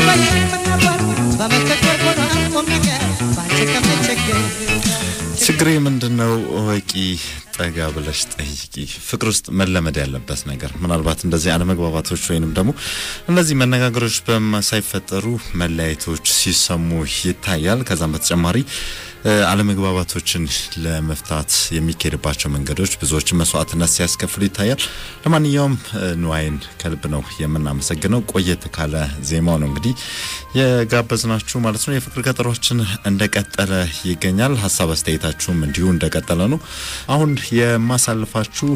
አትበይኝ ምን ነበር በመቸገር ሆኗል ቁም ነገር ባንቺ ከምቸገር ችግሬ ምንድን ነው እወቂ ጠጋ ብለሽ ጠይቂ። ፍቅር ውስጥ መለመድ ያለበት ነገር ምናልባት እንደዚህ አለመግባባቶች ወይንም ደግሞ እነዚህ መነጋገሮች በማ ሳይፈጠሩ መለያየቶች ሲሰሙ ይታያል። ከዛም በተጨማሪ እ፣ አለመግባባቶችን ለመፍታት የሚካሄድባቸው መንገዶች ብዙዎችን መስዋዕትነት ሲያስከፍሉ ይታያል። ለማንኛውም እ፣ ንዋይን ከልብ ነው የምናመሰግነው። ቆየት ካለ ዜማው ነው እንግዲህ የጋበዝናችሁ ማለት ነው። የፍቅር ቀጠሯችን እንደቀጠለ ይገኛል። ሀሳብ አስተያየታችሁም እንዲሁ እንደቀጠለ ነው። አሁን የማሳልፋችሁ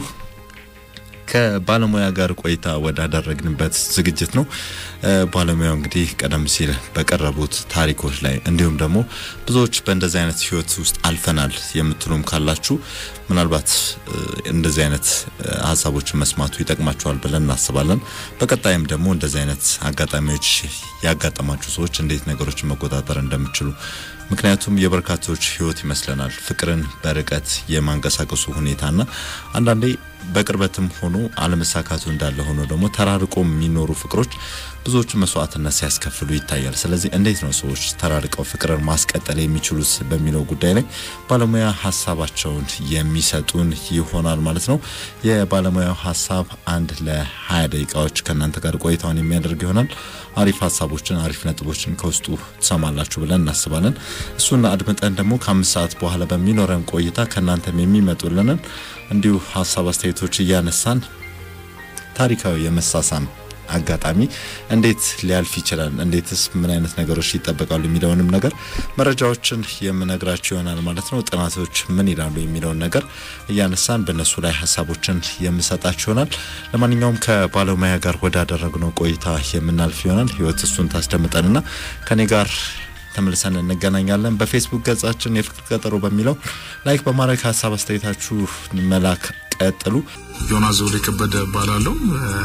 ከባለሙያ ጋር ቆይታ ወዳደረግንበት ዝግጅት ነው። እ፣ ባለሙያው እንግዲህ ቀደም ሲል በቀረቡት ታሪኮች ላይ እንዲሁም ደግሞ ብዙዎች በእንደዚህ አይነት ህይወት ውስጥ አልፈናል የምትሉም ካላችሁ ምናልባት እ፣ እንደዚህ አይነት እ፣ ሀሳቦችን መስማቱ ይጠቅማችኋል ብለን እናስባለን። በቀጣይም ደግሞ እንደዚህ አይነት አጋጣሚዎች ያጋጠማችሁ ሰዎች እንዴት ነገሮችን መቆጣጠር እንደምችሉ ምክንያቱም የበርካቶች ህይወት ይመስለናል ፍቅርን በርቀት የማንቀሳቀሱ ሁኔታና አንዳንዴ በቅርበትም ሆኖ አለመሳካቱ እንዳለ ሆኖ ደግሞ ተራርቆ የሚኖሩ ፍቅሮች ብዙዎቹ መስዋዕትነት ሲያስከፍሉ ይታያል። ስለዚህ እንዴት ነው ሰዎች ተራርቀው ፍቅርን ማስቀጠል የሚችሉት በሚለው ጉዳይ ላይ ባለሙያ ሀሳባቸውን የሚሰጡን ይሆናል ማለት ነው። የባለሙያው ሀሳብ አንድ ለ20 ደቂቃዎች ከእናንተ ጋር ቆይታውን የሚያደርግ ይሆናል። አሪፍ ሀሳቦችን አሪፍ ነጥቦችን ከውስጡ ትሰማላችሁ ብለን እናስባለን። እሱን አድምጠን ደግሞ ከአምስት ሰዓት በኋላ በሚኖረን ቆይታ ከእናንተም የሚመጡልንን እንዲሁ ሀሳብ አስተያየቶች እያነሳን ታሪካዊ የመሳሳም አጋጣሚ እንዴት ሊያልፍ ይችላል፣ እንዴትስ ምን አይነት ነገሮች ይጠበቃሉ የሚለውንም ነገር መረጃዎችን የምነግራችሁ ይሆናል ማለት ነው። ጥናቶች ምን ይላሉ የሚለውን ነገር እያነሳን በእነሱ ላይ ሀሳቦችን የምሰጣችሁ ይሆናል። ለማንኛውም ከባለሙያ ጋር ወዳደረግነው ቆይታ የምናልፍ ይሆናል። ህይወት እሱን ታስደምጠንና ከኔ ጋር ተመልሰን እንገናኛለን። በፌስቡክ ገጻችን የፍቅር ቀጠሮ በሚለው ላይክ በማድረግ ሀሳብ አስተያየታችሁ መላክ ቀጥሉ። ዮናስ ዘውዴ ከበደ እባላለሁ።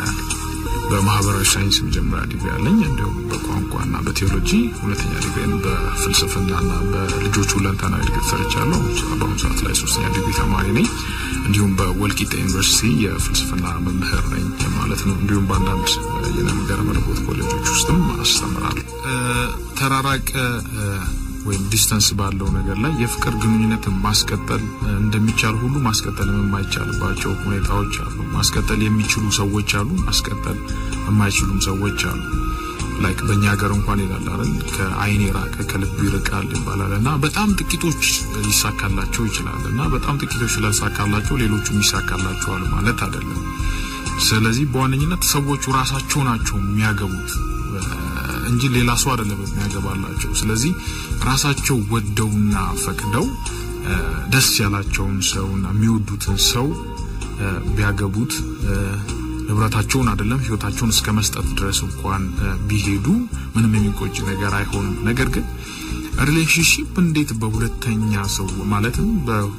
በማህበራዊ ሳይንስ መጀመሪያ ዲግሪ ያለኝ እንዲሁም በቋንቋና በቴዎሎጂ ሁለተኛ ዲግሪን በፍልስፍናና በልጆች ሁለንተናዊ እድገት ሰርቻለሁ። በአሁኑ ሰዓት ላይ ሶስተኛ ዲግሪ ተማሪ ነኝ። እንዲሁም በወልቂጤ ዩኒቨርሲቲ የፍልስፍና መምህር ነኝ ማለት ነው። እንዲሁም በአንዳንድ የነገረ መለኮት ኮሌጆች ውስጥም አስተምራለሁ። ተራራቀ ወይም ዲስተንስ ባለው ነገር ላይ የፍቅር ግንኙነትን ማስቀጠል እንደሚቻል ሁሉ ማስቀጠል የማይቻልባቸው ሁኔታዎች አሉ። ማስቀጠል የሚችሉ ሰዎች አሉ፣ ማስቀጠል የማይችሉም ሰዎች አሉ። ላይክ በእኛ ሀገር እንኳን ይላል አይደል ከአይን የራቀ ከልብ ይርቃል ይባላል እና በጣም ጥቂቶች ሊሳካላቸው ይችላል እና በጣም ጥቂቶች ላይሳካላቸው ሌሎቹም ይሳካላቸዋል ማለት አይደለም። ስለዚህ በዋነኝነት ሰዎቹ ራሳቸው ናቸው የሚያገቡት እንጂ ሌላ ሰው አይደለም የሚያገባላቸው። ስለዚህ ራሳቸው ወደውና ፈቅደው ደስ ያላቸውን ሰውና የሚወዱትን ሰው ቢያገቡት ንብረታቸውን አይደለም ህይወታቸውን እስከ መስጠት ድረስ እንኳን ቢሄዱ ምንም የሚቆጭ ነገር አይሆንም። ነገር ግን ሪሌሽንሺፕ እንዴት በሁለተኛ ሰው ማለትም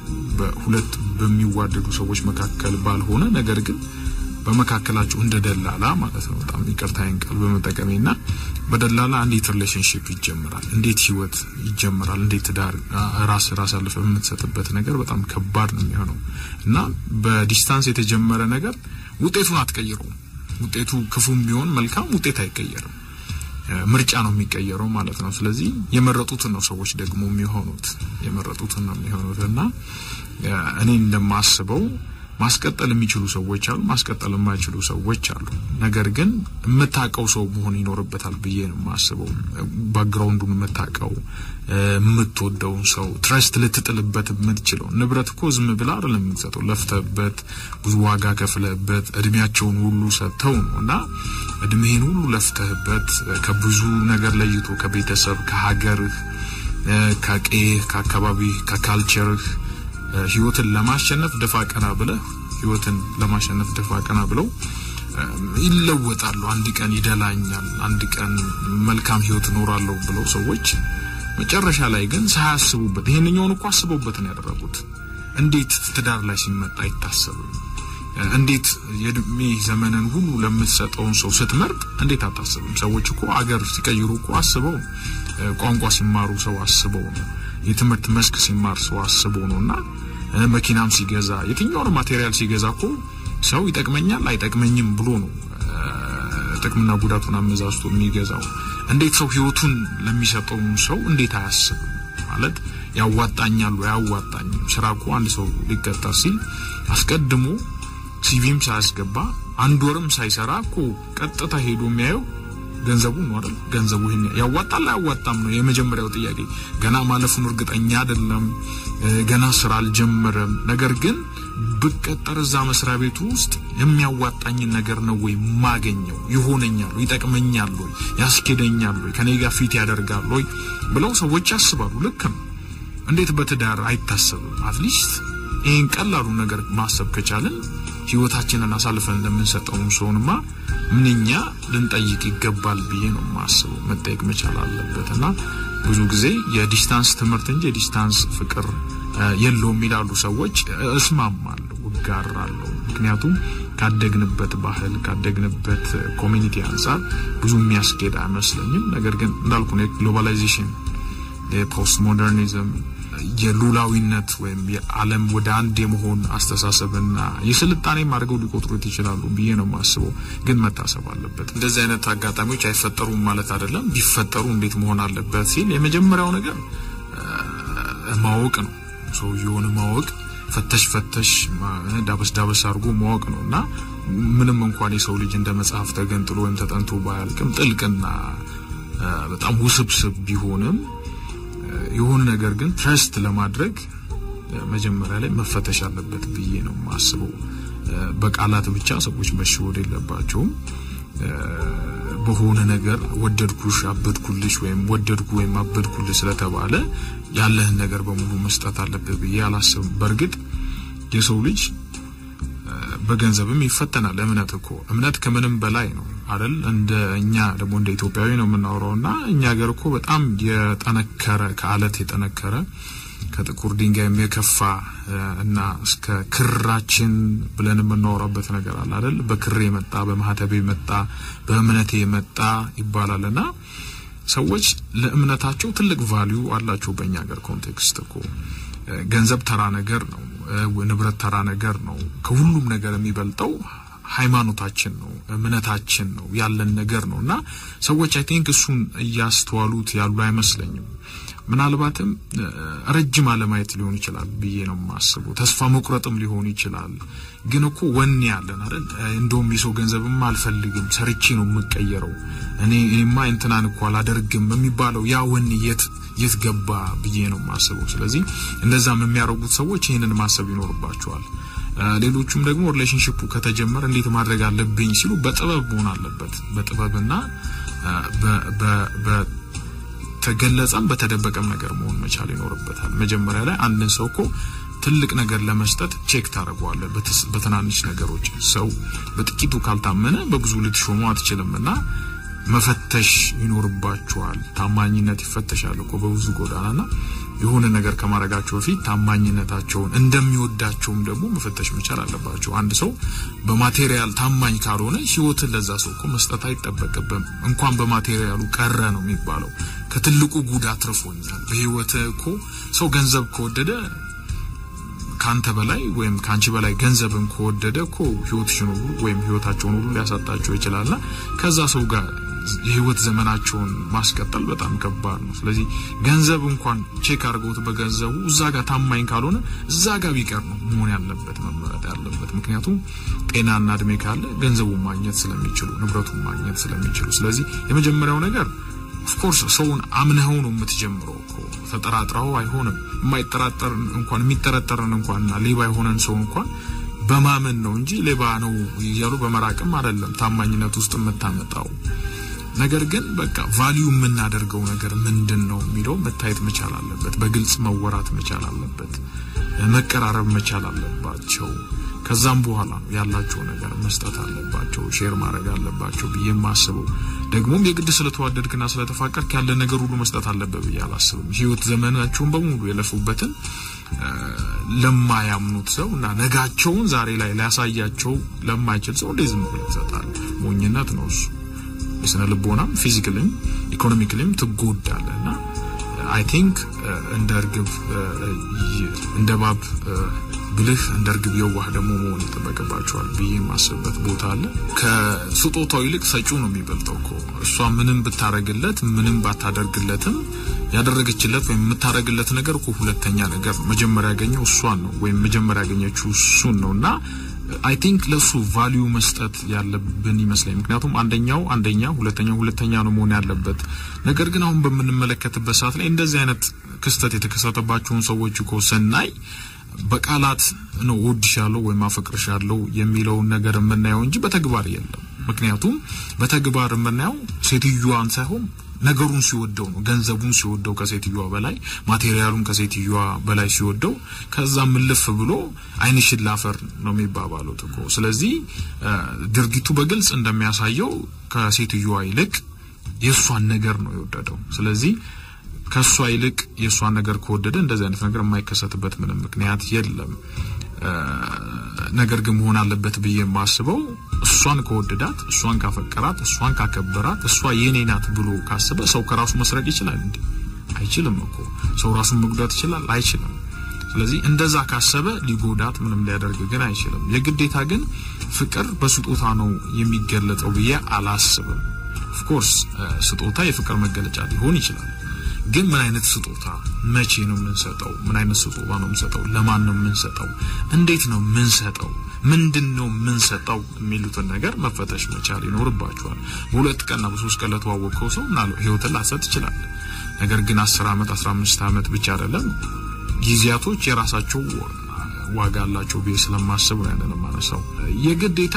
በሁለት በሚዋደዱ ሰዎች መካከል ባልሆነ ነገር ግን በመካከላቸው እንደ ደላላ ማለት ነው። በጣም ይቅርታዬን ቃል በመጠቀሜ እና በደላላ እንዴት ሪሌሽንሽፕ ይጀምራል? እንዴት ህይወት ይጀምራል? እንዴት ትዳር ራስ ራስ አልፈ የምትሰጥበት ነገር በጣም ከባድ ነው የሚሆነው እና በዲስታንስ የተጀመረ ነገር ውጤቱን አትቀይረውም። ውጤቱ ክፉም ቢሆን መልካም ውጤት አይቀየርም። ምርጫ ነው የሚቀየረው ማለት ነው። ስለዚህ የመረጡትን ነው ሰዎች ደግሞ የሚሆኑት የመረጡትን ነው የሚሆኑት እና እኔ እንደማስበው ማስቀጠል የሚችሉ ሰዎች አሉ፣ ማስቀጠል የማይችሉ ሰዎች አሉ። ነገር ግን የምታውቀው ሰው መሆን ይኖርበታል ብዬ ነው የማስበው። ባክግራውንዱን የምታውቀው የምትወደውን ሰው ትረስት ልትጥልበት የምትችለው ንብረት እኮ ዝም ብላ አይደለም የምትሰጠው፣ ለፍተበት ብዙ ዋጋ ከፍለበት እድሜያቸውን ሁሉ ሰጥተው ነው እና እድሜህን ሁሉ ለፍተህበት ከብዙ ነገር ለይቶ ከቤተሰብ ከሀገርህ፣ ከቄህ፣ ከአካባቢህ፣ ከካልቸርህ ህይወትን ለማሸነፍ ደፋ ቀና ብለህ ህይወትን ለማሸነፍ ደፋ ቀና ብለው ይለወጣሉ። አንድ ቀን ይደላኛል፣ አንድ ቀን መልካም ህይወት እኖራለሁ ብለው ሰዎች መጨረሻ ላይ ግን ሳያስቡበት ይሄንኛውን እኮ አስበውበት ነው ያደረጉት። እንዴት ትዳር ላይ ሲመጣ አይታሰብም? እንዴት የእድሜ ዘመንን ሁሉ ለምትሰጠውን ሰው ስትመርጥ እንዴት አታስብም? ሰዎች እኮ አገር ሲቀይሩ እኮ አስበው፣ ቋንቋ ሲማሩ ሰው አስበው ነው የትምህርት መስክ ሲማር ሰው አስቦ ነው እና መኪናም ሲገዛ የትኛውንም ማቴሪያል ሲገዛ እኮ ሰው ይጠቅመኛል አይጠቅመኝም ብሎ ነው ጥቅምና ጉዳቱን አመዛዝቶ የሚገዛው እንዴት ሰው ህይወቱን ለሚሰጠው ሰው እንዴት አያስብም? ማለት ያዋጣኛል ወይ አያዋጣኝም? ስራ እኮ አንድ ሰው ሊቀጠር ሲል አስቀድሞ ሲቪም ሳያስገባ አንድ ወርም ሳይሰራ እኮ ቀጥታ ሄዶ የሚያየው ገንዘቡን ነው አይደል? ገንዘቡ ይሄን ያዋጣል አያዋጣም ነው የመጀመሪያው ጥያቄ። ገና ማለፉን እርግጠኛ አይደለም፣ ገና ስራ አልጀመረም። ነገር ግን ብቀጠር እዛ መስሪያ ቤቱ ውስጥ የሚያዋጣኝን ነገር ነው ወይ ማገኘው? ይሆነኛል ወይ? ይጠቅመኛል ወይ? ያስኬደኛል ወይ? ከኔ ጋር ፊት ያደርጋል ወይ ብለው ሰዎች ያስባሉ። ልክ ነው። እንዴት በትዳር አይታሰብም? አትሊስት ይህን ቀላሉ ነገር ማሰብ ከቻልን ህይወታችንን አሳልፈን እንደምንሰጠው ሰውንማ ምንኛ ልንጠይቅ ይገባል ብዬ ነው የማስበው። መጠየቅ መቻል አለበት እና ብዙ ጊዜ የዲስታንስ ትምህርት እንጂ የዲስታንስ ፍቅር የለውም ይላሉ ሰዎች። እስማማለሁ፣ እጋራለሁ። ምክንያቱም ካደግንበት ባህል ካደግንበት ኮሚኒቲ አንጻር ብዙ የሚያስኬድ አይመስለኝም። ነገር ግን እንዳልኩ ነው የግሎባላይዜሽን የፖስት ሞደርኒዝም የሉላዊነት ወይም የዓለም ወደ አንድ የመሆን አስተሳሰብና የስልጣኔም አድርገው ሊቆጥሩት ይችላሉ ብዬ ነው የማስበው። ግን መታሰብ አለበት። እንደዚህ አይነት አጋጣሚዎች አይፈጠሩም ማለት አይደለም። ቢፈጠሩ እንዴት መሆን አለበት ሲል የመጀመሪያው ነገር ማወቅ ነው። ሰውየውን ማወቅ ፈተሽ ፈተሽ ዳበስ ዳበስ አድርጎ ማወቅ ነው እና ምንም እንኳን የሰው ልጅ እንደ መጽሐፍ ተገንጥሎ ወይም ተጠንቶ ባያልቅም ጥልቅና በጣም ውስብስብ ቢሆንም የሆነ ነገር ግን ትረስት ለማድረግ መጀመሪያ ላይ መፈተሽ አለበት ብዬ ነው የማስበው። በቃላት ብቻ ሰዎች መሸወድ የለባቸውም። በሆነ ነገር ወደድኩሽ፣ አበድኩልሽ ወይም ወደድኩ ወይም አበድኩልሽ ስለተባለ ያለህን ነገር በሙሉ መስጠት አለበት ብዬ አላስብም። በእርግጥ የሰው ልጅ በገንዘብም ይፈተናል። እምነት እኮ እምነት ከምንም በላይ ነው አይደል? እንደ እኛ ደግሞ እንደ ኢትዮጵያዊ ነው የምናወራው እና እኛ ሀገር እኮ በጣም የጠነከረ ከአለት የጠነከረ ከጥቁር ድንጋይም የከፋ እና እስከ ክራችን ብለን የምናወራበት ነገር አለ አይደል? በክሬ የመጣ በማህተቤ የመጣ በእምነቴ የመጣ ይባላል እና ሰዎች ለእምነታቸው ትልቅ ቫሊዩ አላቸው። በእኛ ሀገር ኮንቴክስት እኮ ገንዘብ ተራ ነገር ነው፣ ንብረት ተራ ነገር ነው። ከሁሉም ነገር የሚበልጠው ሃይማኖታችን ነው፣ እምነታችን ነው፣ ያለን ነገር ነው እና ሰዎች አይ ቲንክ እሱን እያስተዋሉት ያሉ አይመስለኝም። ምናልባትም ረጅም አለማየት ሊሆን ይችላል ብዬ ነው የማስበው። ተስፋ መቁረጥም ሊሆን ይችላል። ግን እኮ ወኔ ያለን አይደል? እንደውም የሰው ገንዘብም አልፈልግም ሰርቼ ነው የምቀየረው እኔ እኔማ እንትናን እኮ አላደርግም የሚባለው ያ ወኔ የት የት ገባ ብዬ ነው የማስበው። ስለዚህ እንደዛም የሚያደርጉት ሰዎች ይህንን ማሰብ ይኖርባቸዋል። ሌሎቹም ደግሞ ሪሌሽንሽፑ ከተጀመረ እንዴት ማድረግ አለብኝ ሲሉ በጥበብ መሆን አለበት። በጥበብና በተገለጸም በተደበቀም ነገር መሆን መቻል ይኖርበታል። መጀመሪያ ላይ አንድን ሰው እኮ ትልቅ ነገር ለመስጠት ቼክ ታደርገዋለህ በትናንሽ ነገሮች። ሰው በጥቂቱ ካልታመነ በብዙ ልትሾመው አትችልም እና መፈተሽ ይኖርባቸዋል። ታማኝነት ይፈተሻል እኮ በብዙ ጎዳናና የሆነ ነገር ከማድረጋቸው በፊት ታማኝነታቸውን እንደሚወዳቸውም ደግሞ መፈተሽ መቻል አለባቸው። አንድ ሰው በማቴሪያል ታማኝ ካልሆነ ሕይወትን ለዛ ሰው እኮ መስጠት አይጠበቅብም። እንኳን በማቴሪያሉ ቀረ ነው የሚባለው። ከትልቁ ጉዳት አትርፎኛል። በሕይወት እኮ ሰው ገንዘብ ከወደደ ካንተ በላይ ወይም ካንቺ በላይ ገንዘብን ከወደደ እኮ ህይወትሽን ሁሉ ወይም ህይወታቸውን ሁሉ ሊያሳጣቸው ይችላልና ከዛ ሰው ጋር የህይወት ዘመናቸውን ማስቀጠል በጣም ከባድ ነው። ስለዚህ ገንዘብ እንኳን ቼክ አድርገውት በገንዘቡ እዛ ጋር ታማኝ ካልሆነ እዛ ጋር ቢቀር ነው መሆን ያለበት መመረጥ ያለበት። ምክንያቱም ጤናና እድሜ ካለ ገንዘቡን ማግኘት ስለሚችሉ ንብረቱን ማግኘት ስለሚችሉ፣ ስለዚህ የመጀመሪያው ነገር ኦፍኮርስ ሰውን አምነኸው ነው የምትጀምረው እኮ ተጠራጥረው አይሆንም። የማይጠራጠር እንኳን የሚጠረጠርን እንኳንና ሌባ የሆነን ሰው እንኳን በማመን ነው እንጂ ሌባ ነው እያሉ በመራቅም አይደለም ታማኝነት ውስጥ የምታመጣው። ነገር ግን በቃ ቫሊዩ የምናደርገው ነገር ምንድን ነው የሚለው መታየት መቻል አለበት። በግልጽ መወራት መቻል አለበት። መቀራረብ መቻል አለባቸው። ከዛም በኋላ ነው ያላቸው ነገር መስጠት አለባቸው፣ ሼር ማድረግ አለባቸው ብዬ የማስበው። ደግሞም የግድ ስለተዋደድክና ስለተፋቀርክ ያለ ነገር ሁሉ መስጠት አለበት ብዬ አላስብም። ህይወት ዘመናቸውን በሙሉ የለፉበትን ለማያምኑት ሰው እና ነጋቸውን ዛሬ ላይ ሊያሳያቸው ለማይችል ሰው እንዴት ዝም ብለህ ትሰጣለህ? ሞኝነት ነው እሱ። የስነ ልቦናም ፊዚካልም ኢኮኖሚክልም ትጎዳለህ እና አይ ቲንክ እንደ እርግብ እንደ ባብ ብልህ እንደ እርግብ የዋህ ደግሞ መሆን ይጠበቅባቸዋል ብዬ የማስብበት ቦታ አለ። ከስጦታው ይልቅ ሰጪው ነው የሚበልጠው እኮ። እሷ ምንም ብታረግለት ምንም ባታደርግለትም ያደረገችለት ወይም የምታደርግለት ነገር እኮ ሁለተኛ ነገር መጀመሪያ ያገኘው እሷን ነው ወይም መጀመሪያ ያገኘችው እሱን ነው እና አይ ቲንክ ለሱ ቫሊዩ መስጠት ያለብን ይመስለኝ። ምክንያቱም አንደኛው አንደኛ ሁለተኛው ሁለተኛ ነው መሆን ያለበት። ነገር ግን አሁን በምንመለከትበት ሰዓት ላይ እንደዚህ አይነት ክስተት የተከሰተባቸውን ሰዎች እኮ ስናይ በቃላት ነው እወድሻለሁ ወይም አፈቅርሻለሁ የሚለውን ነገር የምናየው እንጂ በተግባር የለም። ምክንያቱም በተግባር የምናየው ሴትዮዋን ሳይሆን ነገሩን ሲወደው ነው። ገንዘቡን ሲወደው ከሴትዮዋ በላይ ማቴሪያሉን ከሴትዮዋ በላይ ሲወደው ከዛ ምልፍ ብሎ ዓይንሽን ላፈር ነው የሚባባሉት እኮ። ስለዚህ ድርጊቱ በግልጽ እንደሚያሳየው ከሴትዮዋ ይልቅ የእሷን ነገር ነው የወደደው። ስለዚህ ከእሷ ይልቅ የእሷን ነገር ከወደደ እንደዚህ አይነት ነገር የማይከሰትበት ምንም ምክንያት የለም። ነገር ግን መሆን አለበት ብዬ የማስበው እሷን ከወደዳት፣ እሷን ካፈቀራት፣ እሷን ካከበራት፣ እሷ የኔ ናት ብሎ ካስበ ሰው ከራሱ መስረቅ ይችላል እንዴ? አይችልም እኮ። ሰው ራሱን መጉዳት ይችላል? አይችልም። ስለዚህ እንደዛ ካሰበ ሊጎዳት ምንም ሊያደርግ ግን አይችልም። የግዴታ ግን ፍቅር በስጦታ ነው የሚገለጸው ብዬ አላስብም። ኦፍኮርስ ስጦታ የፍቅር መገለጫ ሊሆን ይችላል። ግን ምን አይነት ስጦታ፣ መቼ ነው የምንሰጠው? ምን አይነት ስጦታ ነው የምንሰጠው? ለማን ነው የምንሰጠው? እንዴት ነው የምንሰጠው? ምንድን ነው የምንሰጠው? የሚሉትን ነገር መፈተሽ መቻል ይኖርባቸዋል። በሁለት ቀንና በሶስት ቀን ለተዋወቀው ሰው ምናለ ህይወትን ላሰጥ ይችላል። ነገር ግን አስር አመት አስራ አምስት አመት ብቻ አይደለም ጊዜያቶች የራሳቸው ዋጋ አላቸው ብዬ ስለማስብ ነው ያንን የማነሳው። የግዴታ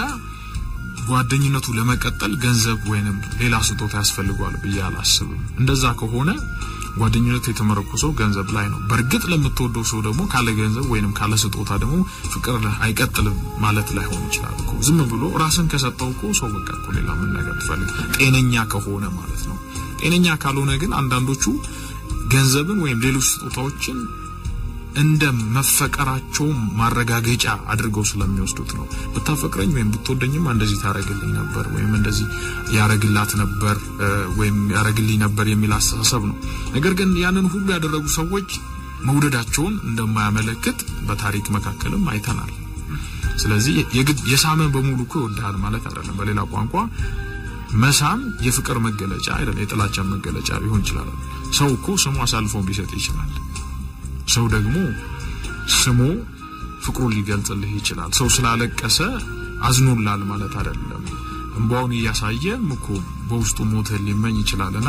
ጓደኝነቱ ለመቀጠል ገንዘብ ወይንም ሌላ ስጦታ ያስፈልጓል ብዬ አላስብም። እንደዛ ከሆነ ጓደኝነቱ የተመረኮሰው ገንዘብ ላይ ነው። በእርግጥ ለምትወደው ሰው ደግሞ ካለ ገንዘብ ወይንም ካለ ስጦታ ደግሞ ፍቅር አይቀጥልም ማለት ላይሆን ይችላል እኮ። ዝም ብሎ ራስን ከሰጠው እኮ ሰው በቃ እኮ ሌላ ምን ነገር ትፈልግ፣ ጤነኛ ከሆነ ማለት ነው። ጤነኛ ካልሆነ ግን አንዳንዶቹ ገንዘብን ወይም ሌሎች ስጦታዎችን እንደ መፈቀራቸው ማረጋገጫ አድርገው ስለሚወስዱት ነው። ብታፈቅረኝ ወይም ብትወደኝማ እንደዚህ ታረግልኝ ነበር ወይም እንደዚህ ያረግላት ነበር ወይም ያረግልኝ ነበር የሚል አስተሳሰብ ነው። ነገር ግን ያንን ሁሉ ያደረጉ ሰዎች መውደዳቸውን እንደማያመለክት በታሪክ መካከልም አይተናል። ስለዚህ የግድ የሳመ በሙሉ እኮ ይወድሃል ማለት አይደለም። በሌላ ቋንቋ መሳም የፍቅር መገለጫ አይደለም፣ የጥላቻ መገለጫ ሊሆን ይችላል። ሰው እኮ ስሙ አሳልፎ ሊሰጥ ይችላል። ሰው ደግሞ ስሙ ፍቅሩን ሊገልጽልህ ይችላል። ሰው ስላለቀሰ አዝኖላል ማለት አይደለም። እንባውን እያሳየም እኮ በውስጡ ሞትህን ሊመኝ ይችላልና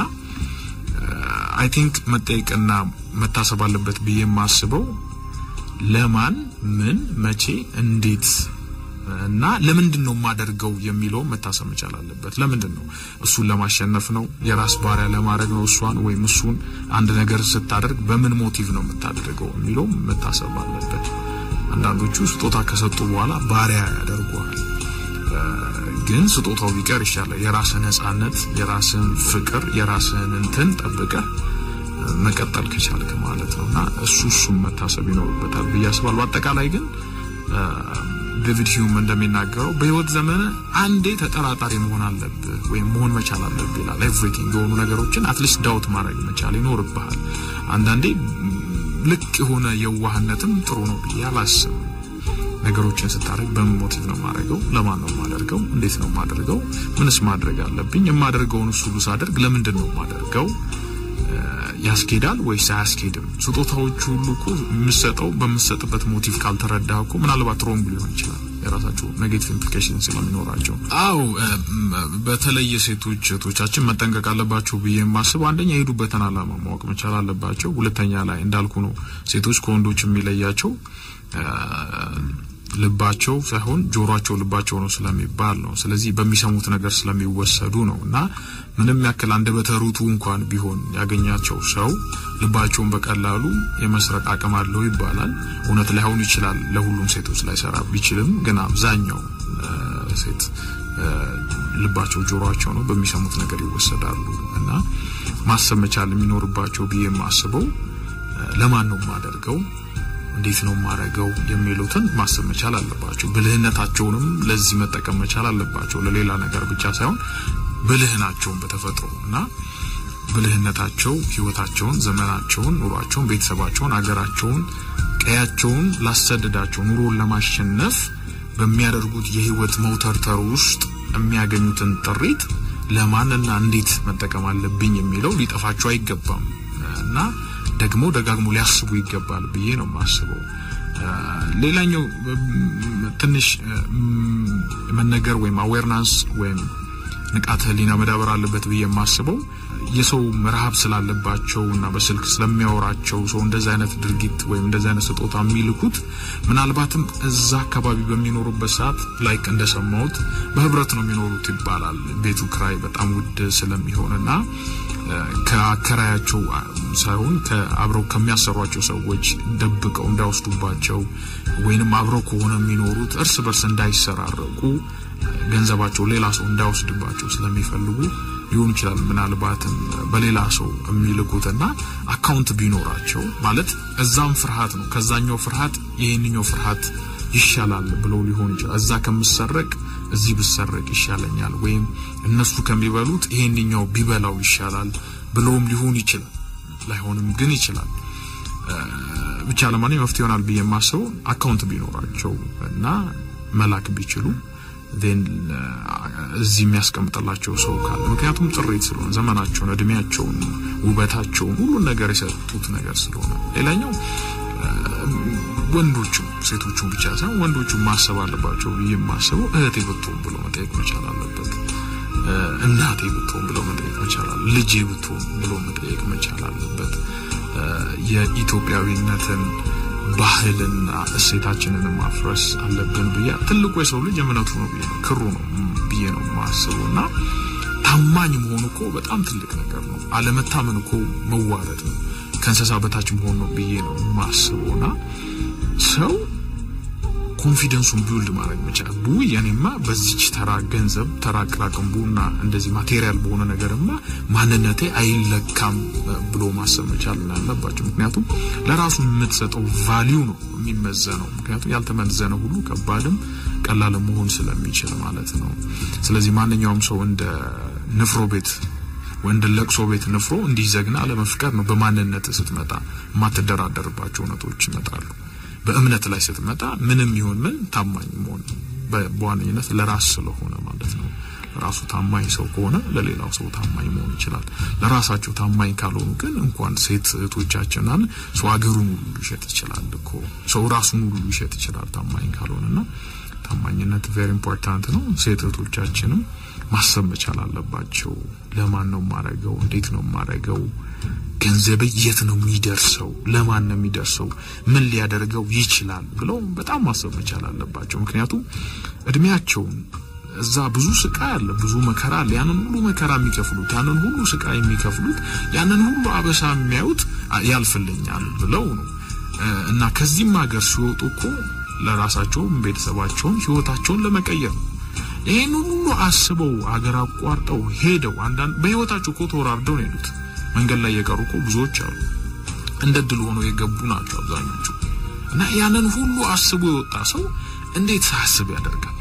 አይ ቲንክ መጠየቅና መታሰብ አለበት ብዬ የማስበው ለማን፣ ምን፣ መቼ፣ እንዴት እና ለምንድን ነው የማደርገው የሚለው መታሰብ መቻል አለበት። ለምንድን ነው እሱን ለማሸነፍ ነው? የራስ ባሪያ ለማድረግ ነው እሷን ወይም እሱን? አንድ ነገር ስታደርግ በምን ሞቲቭ ነው የምታደርገው የሚለው መታሰብ አለበት። አንዳንዶቹ ስጦታ ከሰጡ በኋላ ባሪያ ያደርገዋል። ግን ስጦታው ቢቀር ይሻላል። የራስን ነጻነት፣ የራስን ፍቅር፣ የራስን እንትን ጠብቀህ መቀጠል ከቻልክ ማለት ነው እና እሱ እሱም መታሰብ ይኖርበታል ብዬ አስባለሁ። በአጠቃላይ ግን ዴቪድ ሂውም እንደሚናገረው በህይወት ዘመን አንዴ ተጠራጣሪ መሆን አለብህ ወይም መሆን መቻል አለብህ ይላል። ኤቭሪቲንግ የሆኑ ነገሮችን አትሊስት ዳውት ማድረግ መቻል ይኖርብሃል። አንዳንዴ ልቅ የሆነ የዋህነትም ጥሩ ነው ብዬ አላስብም። ነገሮችን ስታደርግ በምን ሞቲቭ ነው የማደርገው? ለማን ነው የማደርገው? እንዴት ነው የማደርገው? ምንስ ማድረግ አለብኝ? የማደርገውን እሱ ሁሉ ሳደርግ ለምንድን ነው የማደርገው? ያስኬዳል ወይስ አያስኬድም? ስጦታዎቹ ሁሉ እኮ የምሰጠው በምሰጥበት ሞቲቭ ካልተረዳ እኮ ምናልባት ሮንግ ሊሆን ይችላል። የራሳቸው ኔጌቲቭ ኢምፕሊኬሽን ስለሚኖራቸው። አው በተለይ ሴቶች እህቶቻችን መጠንቀቅ አለባቸው ብዬ የማስበው አንደኛ የሄዱበትን ዓላማ ማወቅ መቻል አለባቸው። ሁለተኛ ላይ እንዳልኩ ነው ሴቶች ከወንዶች የሚለያቸው ልባቸው ሳይሆን ጆሮአቸው ልባቸው ነው ስለሚባል ነው። ስለዚህ በሚሰሙት ነገር ስለሚወሰዱ ነው እና ምንም ያክል አንደበተ ርቱዕ እንኳን ቢሆን ያገኛቸው ሰው ልባቸውን በቀላሉ የመስረቅ አቅም አለው ይባላል። እውነት ላይሆን ይችላል፣ ለሁሉም ሴቶች ላይሰራ ቢችልም፣ ግን አብዛኛው ሴት ልባቸው ጆሮአቸው ነው፣ በሚሰሙት ነገር ይወሰዳሉ እና ማሰብ መቻል የሚኖርባቸው ብዬ የማስበው ለማን ነው የማደርገው እንዴት ነው የማደርገው የሚሉትን ማሰብ መቻል አለባቸው። ብልህነታቸውንም ለዚህ መጠቀም መቻል አለባቸው። ለሌላ ነገር ብቻ ሳይሆን ብልህ ናቸውን በተፈጥሮ እና ብልህነታቸው ህይወታቸውን፣ ዘመናቸውን፣ ኑሯቸውን፣ ቤተሰባቸውን፣ አገራቸውን፣ ቀያቸውን ላሰደዳቸው ኑሮን ለማሸነፍ በሚያደርጉት የህይወት መውተርተር ውስጥ የሚያገኙትን ጥሪት ለማንና እንዴት መጠቀም አለብኝ የሚለው ሊጠፋቸው አይገባም እና ደግሞ ደጋግሞ ሊያስቡ ይገባል ብዬ ነው የማስበው። ሌላኛው ትንሽ መነገር ወይም አዌርናንስ ወይም ንቃተ ህሊና መዳበር አለበት ብዬ የማስበው የሰው ረሀብ ስላለባቸው እና በስልክ ስለሚያወራቸው ሰው እንደዚህ አይነት ድርጊት ወይም እንደዚህ አይነት ስጦታ የሚልኩት ምናልባትም እዛ አካባቢ በሚኖሩበት ሰዓት ላይክ እንደሰማሁት በህብረት ነው የሚኖሩት ይባላል። ቤቱ ክራይ በጣም ውድ ስለሚሆንና ከአከራያቸው ሳይሆን አብረው ከሚያሰሯቸው ሰዎች ደብቀው እንዳይወስዱባቸው ወይንም አብረው ከሆነ የሚኖሩት እርስ በርስ እንዳይሰራረቁ ገንዘባቸው ሌላ ሰው እንዳይወስድባቸው ስለሚፈልጉ ሊሆን ይችላል። ምናልባትም በሌላ ሰው የሚልኩትና አካውንት ቢኖራቸው ማለት እዛም ፍርሃት ነው፣ ከዛኛው ፍርሃት ይሄንኛው ፍርሃት ይሻላል ብለው ሊሆን ይችላል። እዛ ከምሰረቅ እዚህ ብሰረቅ ይሻለኛል፣ ወይም እነሱ ከሚበሉት ይሄንኛው ቢበላው ይሻላል ብለውም ሊሆን ይችላል። ላይሆንም ግን ይችላል። ብቻ ለማንኛውም መፍትሄ ይሆናል ብዬ የማስበው አካውንት ቢኖራቸው እና መላክ ቢችሉ ን እዚህ የሚያስቀምጥላቸው ሰው ካለ ምክንያቱም ጥሪት ስለሆነ ዘመናቸውን፣ እድሜያቸውን፣ ውበታቸውን ሁሉን ነገር የሰጡት ነገር ስለሆነ ሌላኛው ወንዶቹም ሴቶቹም ብቻ ሳይሆን ወንዶቹ ማሰብ አለባቸው ብዬ የማስበው እህቴ ብትሆን ብሎ መጠየቅ መቻል አለበት። እናቴ ብትሆን ብሎ መጠየቅ መቻል አለ ልጄ ብትሆን ብሎ መጠየቅ መቻል አለበት። የኢትዮጵያዊነትን ባህልና እሴታችንን ማፍረስ አለብን ብዬ ትልቁ የሰው ልጅ እምነቱ ነው ብዬ ነው ክሩ ነው ብዬ ነው የማስበው እና ታማኝ መሆኑ እኮ በጣም ትልቅ ነገር ነው። አለመታመን እኮ መዋረድ ነው፣ ከእንስሳ በታች መሆን ነው ብዬ ነው የማስበው እና ሰው ኮንፊደንሱን ቢውልድ ማድረግ መቻል ቡ ያኔማ በዚች ተራ ገንዘብ ተራ ቅራቅንቡና እንደዚህ ማቴሪያል በሆነ ነገርማ ማንነቴ አይለካም ብሎ ማሰብ መቻል አለባቸው። ምክንያቱም ለራሱ የምትሰጠው ቫሊዩ ነው የሚመዘነው። ምክንያቱም ያልተመዘነ ሁሉ ከባድም ቀላል መሆን ስለሚችል ማለት ነው። ስለዚህ ማንኛውም ሰው እንደ ንፍሮ ቤት ወንድ ለቅሶ ቤት ንፍሮ እንዲዘግና አለመፍቀር ነው። በማንነት ስትመጣ የማትደራደርባቸው እውነቶች ይመጣሉ። በእምነት ላይ ስትመጣ ምንም ይሁን ምን ታማኝ መሆን በዋነኝነት ለራስ ስለሆነ ማለት ነው። ለራሱ ታማኝ ሰው ከሆነ ለሌላው ሰው ታማኝ መሆን ይችላል። ለራሳቸው ታማኝ ካልሆኑ ግን እንኳን ሴት እህቶቻችንን ሰው ሀገሩን ሁሉ ሊሸጥ ይችላል እኮ ሰው ራሱን ሁሉ ሊሸጥ ይችላል ታማኝ ካልሆነና ታማኝነት ቬሪ ኢምፖርታንት ነው። ሴት እህቶቻችንም ማሰብ መቻል አለባቸው። ለማን ነው የማረገው? እንዴት ነው የማረገው? ገንዘብ የት ነው የሚደርሰው? ለማን ነው የሚደርሰው? ምን ሊያደርገው ይችላል ብለው በጣም ማሰብ መቻል አለባቸው። ምክንያቱም እድሜያቸውን እዛ ብዙ ስቃይ አለ፣ ብዙ መከራ አለ። ያንን ሁሉ መከራ የሚከፍሉት ያንን ሁሉ ስቃይ የሚከፍሉት ያንን ሁሉ አበሳ የሚያዩት ያልፍልኛል ብለው ነው እና ከዚህም ሀገር ሲወጡ እኮ ለራሳቸውም ቤተሰባቸውን ህይወታቸውን ለመቀየር ነው። ይህን ሁሉ አስበው ሀገር አቋርጠው ሄደው አንዳንድ በህይወታቸው እኮ ተወራርደው ነው የሄዱት። መንገድ ላይ የቀሩ እኮ ብዙዎች አሉ። እንደ ድል ሆኖ የገቡ ናቸው አብዛኞቹ። እና ያንን ሁሉ አስቦ የወጣ ሰው እንዴት ሳያስብ ያደርጋል?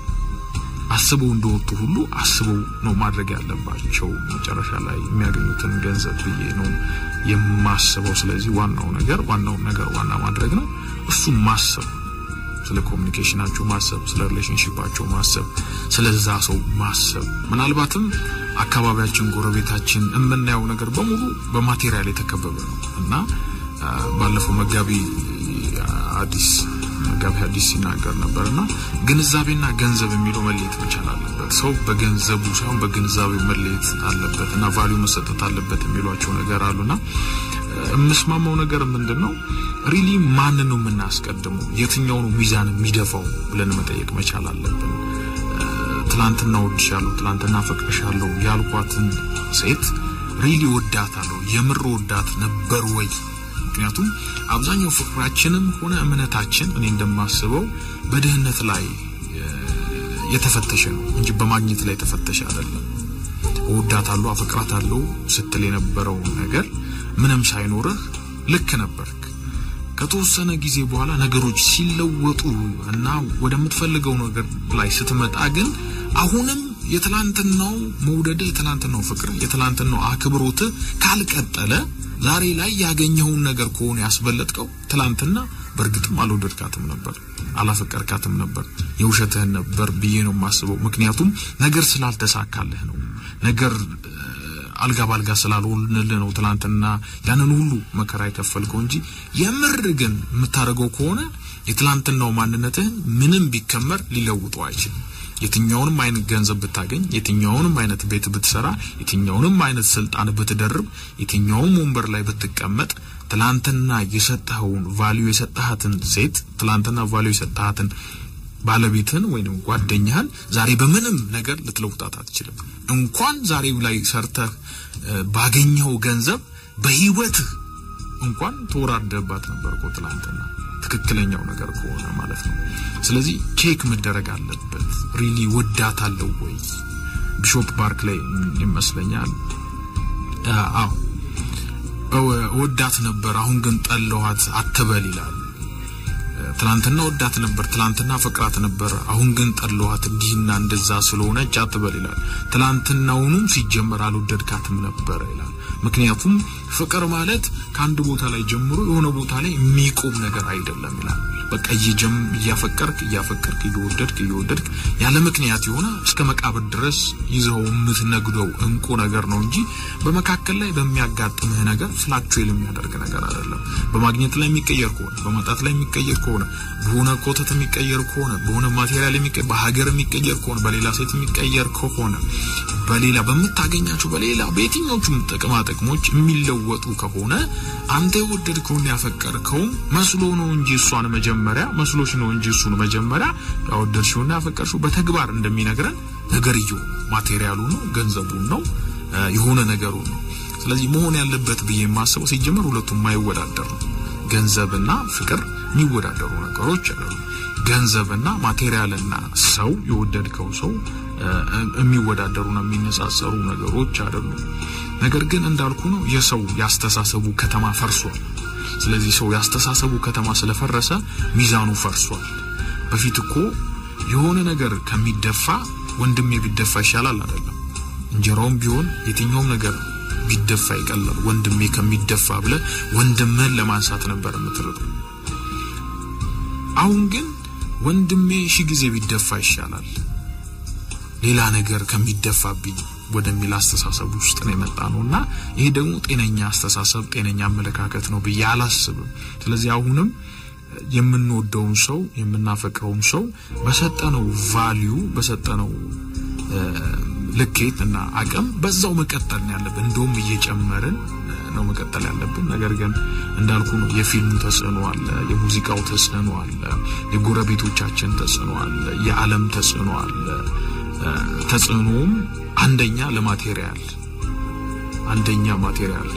አስበው እንደወጡ ሁሉ አስበው ነው ማድረግ ያለባቸው መጨረሻ ላይ የሚያገኙትን ገንዘብ ብዬ ነው የማስበው። ስለዚህ ዋናው ነገር ዋናው ነገር ዋና ማድረግ ነው። እሱም ማሰብ ስለ ኮሚኒኬሽናቸው ማሰብ፣ ስለ ሪሌሽንሽፓቸው ማሰብ፣ ስለዛ ሰው ማሰብ። ምናልባትም አካባቢያችን፣ ጎረቤታችን የምናየው ነገር በሙሉ በማቴሪያል የተከበበ ነው እና ባለፈው መጋቢ አዲስ መጋቢ አዲስ ሲናገር ነበር እና ግንዛቤና ገንዘብ የሚለው መለየት መቻል አለበት። ሰው በገንዘቡ ሳይሆን በግንዛቤው መለየት አለበት እና ቫሊዩ መሰጠት አለበት የሚሏቸው ነገር አሉና የምስማማው ነገር ምንድን ነው? ሪሊ ማንን ነው የምናስቀድመው? የትኛው ነው ሚዛን የሚደፋው ብለን መጠየቅ መቻል አለብን። ትላንትና ወድሻለሁ፣ ትላንትና ፈቅርሻለሁ ያልኳትን ሴት ሪሊ ወዳታለሁ፣ የምር ወዳት ነበር ወይ? ምክንያቱም አብዛኛው ፍቅራችንም ሆነ እምነታችን እኔ እንደማስበው በድህነት ላይ የተፈተሸ ነው እንጂ በማግኘት ላይ የተፈተሸ አይደለም። እወዳታለሁ፣ አፈቅራታለሁ ስትል የነበረው ነገር ምንም ሳይኖርህ ልክ ነበርክ። ከተወሰነ ጊዜ በኋላ ነገሮች ሲለወጡ እና ወደምትፈልገው ነገር ላይ ስትመጣ ግን አሁንም የትላንትናው መውደድ፣ የትላንትናው ፍቅር፣ የትላንትናው አክብሮት ካልቀጠለ ዛሬ ላይ ያገኘውን ነገር ከሆነ ያስበለጥከው ትላንትና በእርግጥም አልወደድካትም ነበር፣ አላፈቀርካትም ነበር፣ የውሸትህን ነበር ብዬ ነው የማስበው። ምክንያቱም ነገር ስላልተሳካልህ ነው ነገር አልጋ ባልጋ ስላልሆንልህ ነው ትላንትና ያንን ሁሉ መከራ የከፈልከው እንጂ የምር ግን የምታደርገው ከሆነ የትላንትናው ማንነትህን ምንም ቢከመር ሊለውጠው አይችልም። የትኛውንም አይነት ገንዘብ ብታገኝ፣ የትኛውንም አይነት ቤት ብትሰራ፣ የትኛውንም አይነት ስልጣን ብትደርብ፣ የትኛውም ወንበር ላይ ብትቀመጥ ትላንትና የሰጠኸውን ቫልዩ የሰጠሃትን ሴት ትላንትና ቫልዩ የሰጠሃትን ባለቤትህን ወይንም ጓደኛህን ዛሬ በምንም ነገር ልትለውጣት አትችልም። እንኳን ዛሬ ላይ ሰርተህ ባገኘው ገንዘብ በህይወትህ እንኳን ተወራደባት ነበር እኮ ትላንትና ትክክለኛው ነገር ከሆነ ማለት ነው። ስለዚህ ቼክ መደረግ አለበት። ሪሊ ወዳት አለው ወይ? ቢሾፕ ባርክ ላይ ይመስለኛል። አዎ ወዳት ነበር፣ አሁን ግን ጠለኋት አትበል ይላል። ትላንትና ወዳት ነበር፣ ትላንትና ፍቅራት ነበር፣ አሁን ግን ጠለኋት እንዲህና እንደዛ ስለሆነች አትበል ይላል። ትላንትናውኑም ሲጀመር አልወደድካትም ነበር ይላል። ምክንያቱም ፍቅር ማለት ከአንድ ቦታ ላይ ጀምሮ የሆነ ቦታ ላይ የሚቆም ነገር አይደለም ይላል። በቃ እየጀም እያፈቀርክ እያፈቀርክ እየወደድክ እየወደድክ ያለ ምክንያት የሆነ እስከ መቃብር ድረስ ይዘው የምትነግደው እንቁ ነገር ነው እንጂ በመካከል ላይ በሚያጋጥምህ ነገር ፍላክቹዌል የሚያደርግ ነገር አይደለም። በማግኘት ላይ የሚቀየር ከሆነ በመጣት ላይ የሚቀየር ከሆነ በሆነ ኮተት የሚቀየር ከሆነ በሆነ ማቴሪያል የሚቀየር በሀገር የሚቀየር ከሆነ በሌላ ሴት የሚቀየር ከሆነ በሌላ በምታገኛቸው በሌላ በየትኞቹም ጥቅማ ጥቅሞች የሚለወጡ ከሆነ አንተ የወደድከውን ያፈቀርከውን መስሎ ነው እንጂ እሷን መጀመሪያ መስሎሽ ነው እንጂ እሱን መጀመሪያ ያወደድሽውና ያፈቀርሽው በተግባር እንደሚነግረን ነገርየው ማቴሪያሉ ነው፣ ገንዘቡን ነው፣ የሆነ ነገሩ ነው። ስለዚህ መሆን ያለበት ብዬ የማስበው ሲጀመር ሁለቱም የማይወዳደር ነው። ገንዘብና ፍቅር የሚወዳደሩ ነገሮች አይደሉም። ገንዘብና ማቴሪያልና ሰው የወደድከው ሰው የሚወዳደሩና የሚነጻጸሩ ነገሮች አይደሉም። ነገር ግን እንዳልኩ ነው የሰው ያስተሳሰቡ ከተማ ፈርሷል። ስለዚህ ሰው ያስተሳሰቡ ከተማ ስለፈረሰ ሚዛኑ ፈርሷል። በፊት እኮ የሆነ ነገር ከሚደፋ ወንድሜ ቢደፋ ይሻላል አይደለም። እንጀራውም ቢሆን የትኛውም ነገር ቢደፋ ይቀላል ወንድሜ ከሚደፋ ብለ ወንድምህን ለማንሳት ነበር የምትርጠው። አሁን ግን ወንድሜ ሺ ጊዜ ቢደፋ ይሻላል ሌላ ነገር ከሚደፋብኝ ወደሚል አስተሳሰብ ውስጥ ነው የመጣ ነው እና ይሄ ደግሞ ጤነኛ አስተሳሰብ ጤነኛ አመለካከት ነው ብዬ አላስብም። ስለዚህ አሁንም የምንወደውን ሰው የምናፈቅረውን ሰው በሰጠነው ቫሊዩ በሰጠነው ልኬት እና አቅም በዛው መቀጠል ነው ያለብን። እንደውም እየጨመርን ነው መቀጠል ያለብን። ነገር ግን እንዳልኩ ነው የፊልሙ ተጽዕኖ አለ፣ የሙዚቃው ተጽዕኖ አለ፣ የጎረቤቶቻችን ተጽዕኖ አለ፣ የዓለም ተጽዕኖ አለ። ተጽዕኖም አንደኛ ለማቴሪያል አንደኛ ማቴሪያል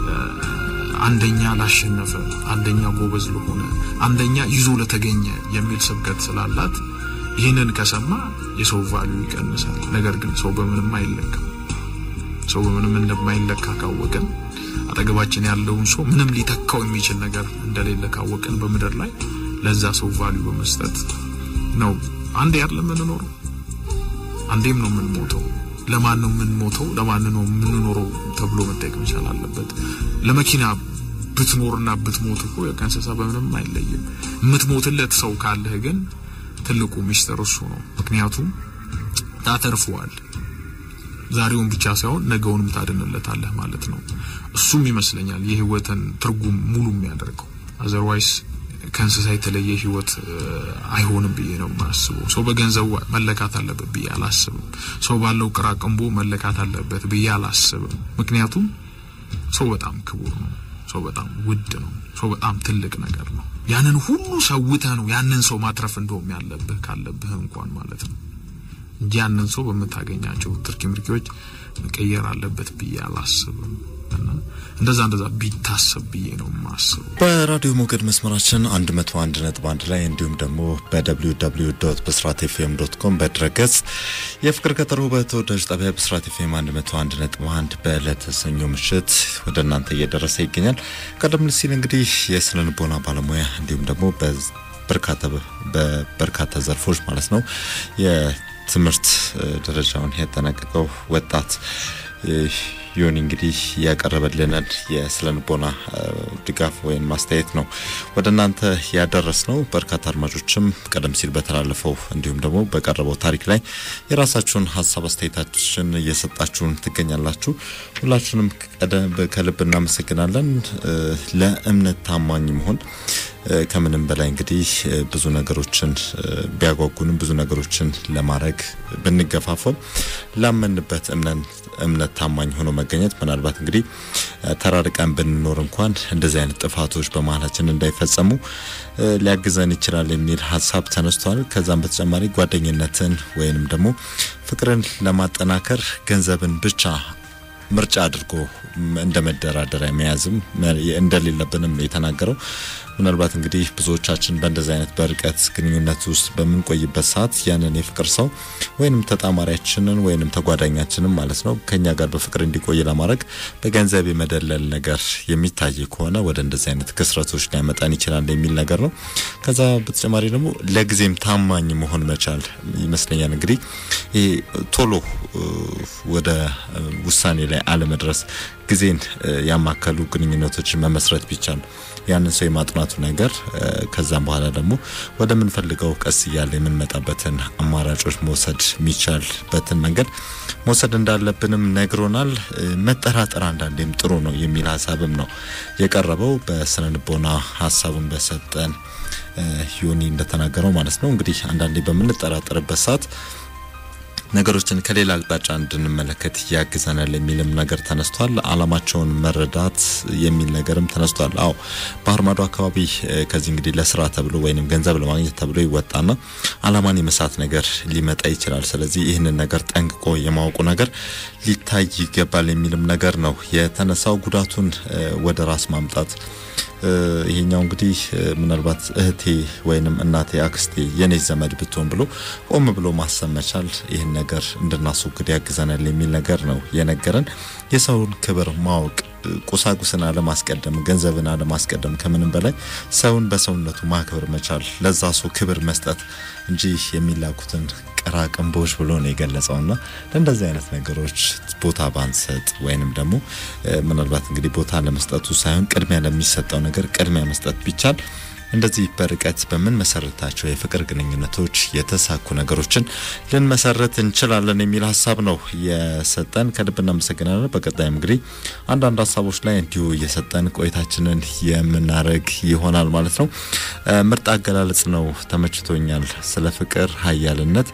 አንደኛ ላሸነፈ አንደኛ ጎበዝ ለሆነ አንደኛ ይዞ ለተገኘ የሚል ስብከት ስላላት ይህንን ከሰማ የሰው ቫሉ ይቀንሳል። ነገር ግን ሰው በምንም አይለካም። ሰው በምንም እንደማይለካ ካወቅን አጠገባችን ያለውን ሰው ምንም ሊተካው የሚችል ነገር እንደሌለ ካወቅን በምድር ላይ ለዛ ሰው ቫሉ በመስጠት ነው አንዴ አይደለም የምንኖረው አንዴም ነው የምንሞተው። ለማን ነው የምንሞተው? ለማን ነው የምንኖረው ተብሎ መጠየቅ መቻል አለበት። ለመኪና ብትኖርና ብትሞት እኮ ከእንስሳ በምንም አይለይም። የምትሞትለት ሰው ካለህ ግን ትልቁ ሚስጥር እሱ ነው። ምክንያቱም ታተርፈዋል። ዛሬውን ብቻ ሳይሆን ነገውንም ታድንለታለህ ማለት ነው። እሱም ይመስለኛል የህይወትን ትርጉም ሙሉ የሚያደርገው አዘርዋይስ ከእንስሳ የተለየ ህይወት አይሆንም ብዬ ነው የማስበው። ሰው በገንዘቡ መለካት አለበት ብዬ አላስብም። ሰው ባለው ቅራቅንቦ መለካት አለበት ብዬ አላስብም። ምክንያቱም ሰው በጣም ክቡር ነው። ሰው በጣም ውድ ነው። ሰው በጣም ትልቅ ነገር ነው። ያንን ሁሉ ሰውተህ ነው ያንን ሰው ማትረፍ እንደውም ያለብህ ካለብህ እንኳን ማለት ነው እንጂ ያንን ሰው በምታገኛቸው ትርኪ ምርኪዎች መቀየር አለበት ብዬ አላስብም። እንደዛ እንደዛ ቢታሰብ ብዬ ነው የማስበው። በራዲዮ ሞገድ መስመራችን 101 ነጥብ አንድ ላይ እንዲሁም ደግሞ በwww ብስራት ኤፍኤም ዶት ኮም በድረገጽ የፍቅር ቀጠሮ በተወዳጅ ጣቢያ ብስራት ኤፍኤም 101 ነጥብ አንድ በዕለተ ሰኞ ምሽት ወደ እናንተ እየደረሰ ይገኛል። ቀደም ሲል እንግዲህ የስነ ልቦና ባለሙያ እንዲሁም ደግሞ በርካታ በበርካታ ዘርፎች ማለት ነው የትምህርት ደረጃውን ያጠናቀቀው ወጣት ዮኒ እንግዲህ ያቀረበልንን የስነ ልቦና ድጋፍ ወይም ማስተያየት ነው ወደ እናንተ ያደረስ ነው። በርካታ አድማጮችም ቀደም ሲል በተላለፈው እንዲሁም ደግሞ በቀረበው ታሪክ ላይ የራሳችሁን ሀሳብ አስተያየታችን እየሰጣችሁን ትገኛላችሁ። ሁላችሁንም ከልብ እናመሰግናለን። ለእምነት ታማኝ መሆን ከምንም በላይ እንግዲህ ብዙ ነገሮችን ቢያጓጉንም ብዙ ነገሮችን ለማድረግ ብንገፋፈም ላመንበት እምነት ታማኝ ሆኖ መገኘት ምናልባት እንግዲህ ተራርቀን ብንኖር እንኳን እንደዚህ አይነት ጥፋቶች በመሀላችን እንዳይፈጸሙ ሊያግዘን ይችላል የሚል ሀሳብ ተነስቷል። ከዛም በተጨማሪ ጓደኝነትን ወይንም ደግሞ ፍቅርን ለማጠናከር ገንዘብን ብቻ ምርጫ አድርጎ እንደ መደራደሪያ መያዝም እንደሌለብንም የተናገረው ምናልባት እንግዲህ ብዙዎቻችን በእንደዚህ አይነት በርቀት ግንኙነት ውስጥ በምንቆይበት ሰዓት ያንን የፍቅር ሰው ወይንም ተጣማሪያችንን ወይንም ተጓዳኛችንን ማለት ነው ከኛ ጋር በፍቅር እንዲቆይ ለማድረግ በገንዘብ የመደለል ነገር የሚታይ ከሆነ ወደ እንደዚህ አይነት ክስረቶች ሊያመጣን ይችላል የሚል ነገር ነው። ከዛ በተጨማሪ ደግሞ ለጊዜም ታማኝ መሆን መቻል ይመስለኛል። እንግዲህ ይሄ ቶሎ ወደ ውሳኔ ላይ አለመድረስ ጊዜን ያማከሉ ግንኙነቶችን መመስረት ቢቻል ያንን ሰው የማጥናቱ ነገር ከዛም በኋላ ደግሞ ወደምንፈልገው ቀስ እያለ የምንመጣበትን አማራጮች መውሰድ የሚቻልበትን መንገድ መውሰድ እንዳለብንም ነግሮናል። መጠራጠር አንዳንዴም ጥሩ ነው የሚል ሀሳብም ነው የቀረበው በስነ ልቦና ሀሳቡን በሰጠን ዮኒ እንደተናገረው ማለት ነው። እንግዲህ አንዳንዴ በምንጠራጠርበት ሰዓት ነገሮችን ከሌላ አቅጣጫ እንድንመለከት ያግዘናል የሚልም ነገር ተነስቷል። አላማቸውን መረዳት የሚል ነገርም ተነስቷል። አዎ ባህር ማዶ አካባቢ ከዚህ እንግዲህ ለስራ ተብሎ ወይንም ገንዘብ ለማግኘት ተብሎ ይወጣና አላማን የመሳት ነገር ሊመጣ ይችላል። ስለዚህ ይህንን ነገር ጠንቅቆ የማወቁ ነገር ሊታይ ይገባል የሚልም ነገር ነው የተነሳው። ጉዳቱን ወደ ራስ ማምጣት ይሄኛው እንግዲህ ምናልባት እህቴ ወይንም እናቴ፣ አክስቴ የኔ ዘመድ ብትሆን ብሎ ቆም ብሎ ማሰብ መቻል ይህን ነገር እንድናስወግድ ያግዘናል የሚል ነገር ነው የነገረን። የሰውን ክብር ማወቅ ቁሳቁስን አለማስቀደም፣ ገንዘብን አለማስቀደም፣ ከምንም በላይ ሰውን በሰውነቱ ማክበር መቻል፣ ለዛ ሰው ክብር መስጠት እንጂ የሚላኩትን ቀራቅንቦች ብሎ ነው የገለጸውና ለእንደዚህ አይነት ነገሮች ቦታ ባንሰጥ ወይንም ደግሞ ምናልባት እንግዲህ ቦታ ለመስጠቱ ሳይሆን ቅድሚያ ለሚሰጠው ነገር ቅድሚያ መስጠት ቢቻል እንደዚህ በርቀት በምንመሰርታቸው የፍቅር ግንኙነቶች የተሳኩ ነገሮችን ልንመሰረት እንችላለን የሚል ሀሳብ ነው የሰጠን። ከልብ እናመሰግናለን። በቀጣይም እንግዲህ አንዳንድ ሀሳቦች ላይ እንዲሁ እየሰጠን ቆይታችንን የምናደርግ ይሆናል ማለት ነው። ምርጥ አገላለጽ ነው፣ ተመችቶኛል። ስለ ፍቅር ሀያልነት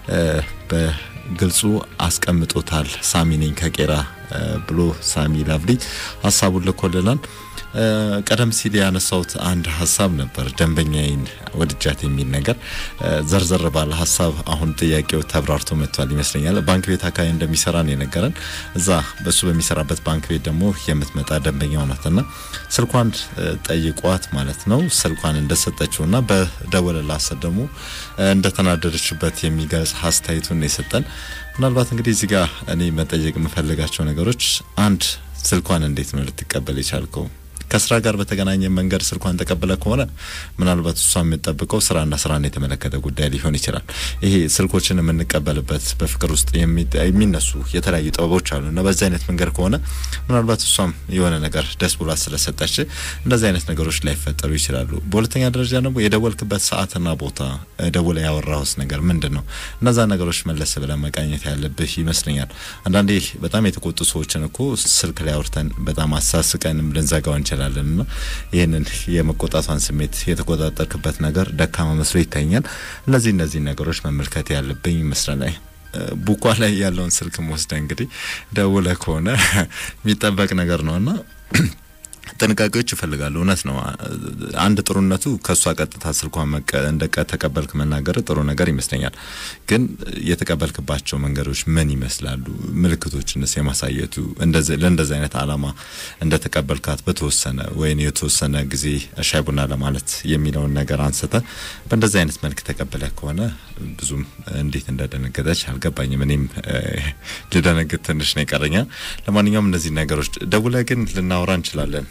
በግልጹ አስቀምጦታል። ሳሚ ነኝ ከቄራ ብሎ ሳሚ ላቭሊ ሀሳቡን ልኮልናል። ቀደም ሲል ያነሳውት አንድ ሀሳብ ነበር፣ ደንበኛዬን ወድጃት የሚል ነገር ዘርዘር ባለ ሀሳብ አሁን ጥያቄው ተብራርቶ መጥቷል ይመስለኛል። ባንክ ቤት አካባቢ እንደሚሰራ ነው የነገረን። እዛ በሱ በሚሰራበት ባንክ ቤት ደግሞ የምትመጣ ደንበኛው ናትና ስልኳን ጠይቋት ማለት ነው ስልኳን እንደሰጠችውና በደወለላት ሰዓት ደግሞ እንደተናደደችበት የሚገልጽ አስተያየቱን የሰጠን ምናልባት እንግዲህ እዚህ ጋር እኔ መጠየቅ የምፈልጋቸው ነገሮች አንድ ስልኳን እንዴት ነው ልትቀበል የቻልከው? ከስራ ጋር በተገናኘ መንገድ ስልኳን ተቀብለ ከሆነ ምናልባት እሷ የምጠብቀው ስራና ስራን የተመለከተ ጉዳይ ሊሆን ይችላል። ይሄ ስልኮችን የምንቀበልበት በፍቅር ውስጥ የሚነሱ የተለያዩ ጥበቦች አሉ እና በዚህ አይነት መንገድ ከሆነ ምናልባት እሷም የሆነ ነገር ደስ ብሏት ስለሰጠች እንደዚህ አይነት ነገሮች ላይፈጠሩ ይችላሉ። በሁለተኛ ደረጃ ደግሞ የደወልክበት ሰዓትና ቦታ ደውለ ያወራውስ ነገር ምንድን ነው? እነዛ ነገሮች መለስ ብለን መቃኘት ያለብህ ይመስለኛል። አንዳንዴ በጣም የተቆጡ ሰዎችን እኮ ስልክ ላይ አውርተን በጣም አሳስቀንም ልንዘጋው እንችላለን እና ይህንን የመቆጣቷን ስሜት የተቆጣጠርክበት ነገር ደካማ መስሎ ይታኛል። እነዚህ እነዚህ ነገሮች መመልከት ያለብኝ ይመስለናል። ቡኳ ላይ ያለውን ስልክ ወስደ እንግዲህ ደውለ ከሆነ የሚጠበቅ ነገር ነውና ጥንቃቄዎች ይፈልጋሉ። እውነት ነው። አንድ ጥሩነቱ ከእሷ ቀጥታ ስልኳን እንደ ተቀበልክ መናገር ጥሩ ነገር ይመስለኛል። ግን የተቀበልክባቸው መንገዶች ምን ይመስላሉ? ምልክቶችንስ የማሳየቱ ለእንደዚህ አይነት አላማ እንደተቀበልካት በተወሰነ ወይም የተወሰነ ጊዜ ሻይ ቡና ለማለት የሚለውን ነገር አንስተ በእንደዚህ አይነት መልክ ተቀበለ ከሆነ ብዙም እንዴት እንደደነገጠች አልገባኝም። እኔም ልደነግጥ ትንሽ ነው ይቀረኛል። ለማንኛውም እነዚህ ነገሮች ደውለ ግን ልናወራ እንችላለን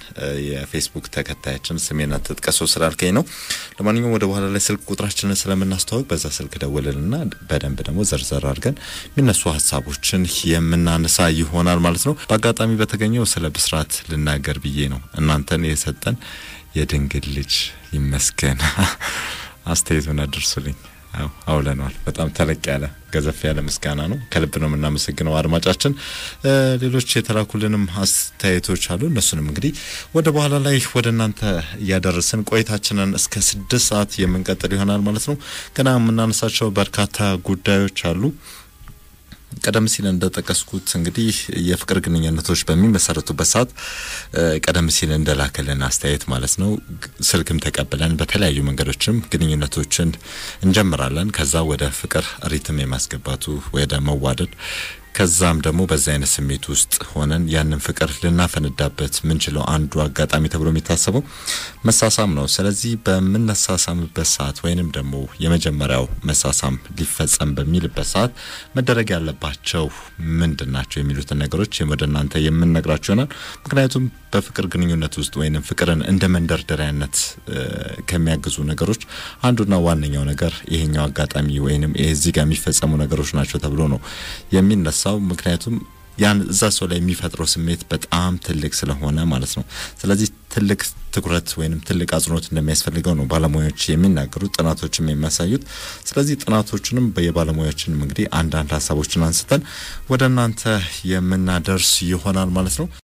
የፌስቡክ ተከታያችን ስሜን አትጥቀሰው ስላልከኝ ነው። ለማንኛውም ወደ በኋላ ላይ ስልክ ቁጥራችንን ስለምናስተዋወቅ በዛ ስልክ ደውልልና በደንብ ደግሞ ዘርዘር አድርገን የሚነሱ ሀሳቦችን የምናነሳ ይሆናል ማለት ነው። በአጋጣሚ በተገኘው ስለ ብስራት ልናገር ብዬ ነው። እናንተን የሰጠን የድንግል ልጅ ይመስገን። አስተያየቱን አድርሱልኝ። አዎ አውለነዋል። በጣም ተለቅ ያለ ገዘፍ ያለ ምስጋና ነው። ከልብ ነው የምናመሰግነው አድማጫችን። ሌሎች የተላኩልንም አስተያየቶች አሉ። እነሱንም እንግዲህ ወደ በኋላ ላይ ወደ እናንተ እያደረስን ቆይታችንን እስከ ስድስት ሰዓት የምንቀጥል ይሆናል ማለት ነው። ገና የምናነሳቸው በርካታ ጉዳዮች አሉ። ቀደም ሲል እንደጠቀስኩት እንግዲህ የፍቅር ግንኙነቶች በሚመሰረቱበት ሰዓት ቀደም ሲል እንደላከልን አስተያየት ማለት ነው ስልክም ተቀብለን በተለያዩ መንገዶችም ግንኙነቶችን እንጀምራለን። ከዛ ወደ ፍቅር ሪትም የማስገባቱ ወደ መዋደድ ከዛም ደግሞ በዚህ አይነት ስሜት ውስጥ ሆነን ያንን ፍቅር ልናፈነዳበት ምንችለው አንዱ አጋጣሚ ተብሎ የሚታሰበው መሳሳም ነው። ስለዚህ በምንሳሳምበት ሰዓት ወይንም ደግሞ የመጀመሪያው መሳሳም ሊፈጸም በሚልበት ሰዓት መደረግ ያለባቸው ምንድን ናቸው የሚሉትን ነገሮች ወደ እናንተ የምንነግራችሁ ይሆናል። ምክንያቱም በፍቅር ግንኙነት ውስጥ ወይንም ፍቅርን እንደ መንደርደሪያነት ከሚያግዙ ነገሮች አንዱና ዋነኛው ነገር ይሄኛው አጋጣሚ ወይንም እዚህ ጋር የሚፈጸሙ ነገሮች ናቸው ተብሎ ነው የሚነሳው። ምክንያቱም ያን እዛ ሰው ላይ የሚፈጥረው ስሜት በጣም ትልቅ ስለሆነ ማለት ነው። ስለዚህ ትልቅ ትኩረት ወይንም ትልቅ አጽንኦት እንደሚያስፈልገው ነው ባለሙያዎች የሚናገሩት፣ ጥናቶችም የሚያሳዩት። ስለዚህ ጥናቶችንም በየባለሙያዎችንም እንግዲህ አንዳንድ ሀሳቦችን አንስተን ወደ እናንተ የምናደርስ ይሆናል ማለት ነው።